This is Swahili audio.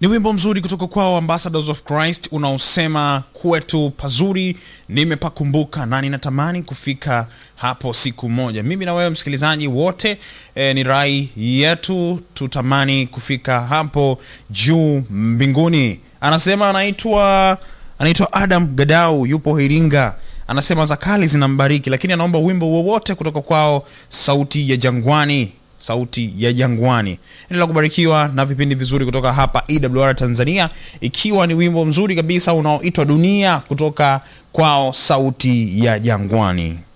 ni wimbo mzuri kutoka kwao ambassadors of christ unaosema kwetu pazuri nimepakumbuka na ninatamani kufika hapo siku moja mimi na wewe msikilizaji wote e, ni rai yetu tutamani kufika hapo juu mbinguni anasema anaitwa anaitwa adam gadau yupo iringa anasema zakali zinambariki lakini anaomba wimbo wowote kutoka kwao sauti ya jangwani sauti ya jangwani endelea kubarikiwa na vipindi vizuri kutoka hapa ewr tanzania ikiwa ni wimbo mzuri kabisa unaoitwa dunia kutoka kwao sauti ya jangwani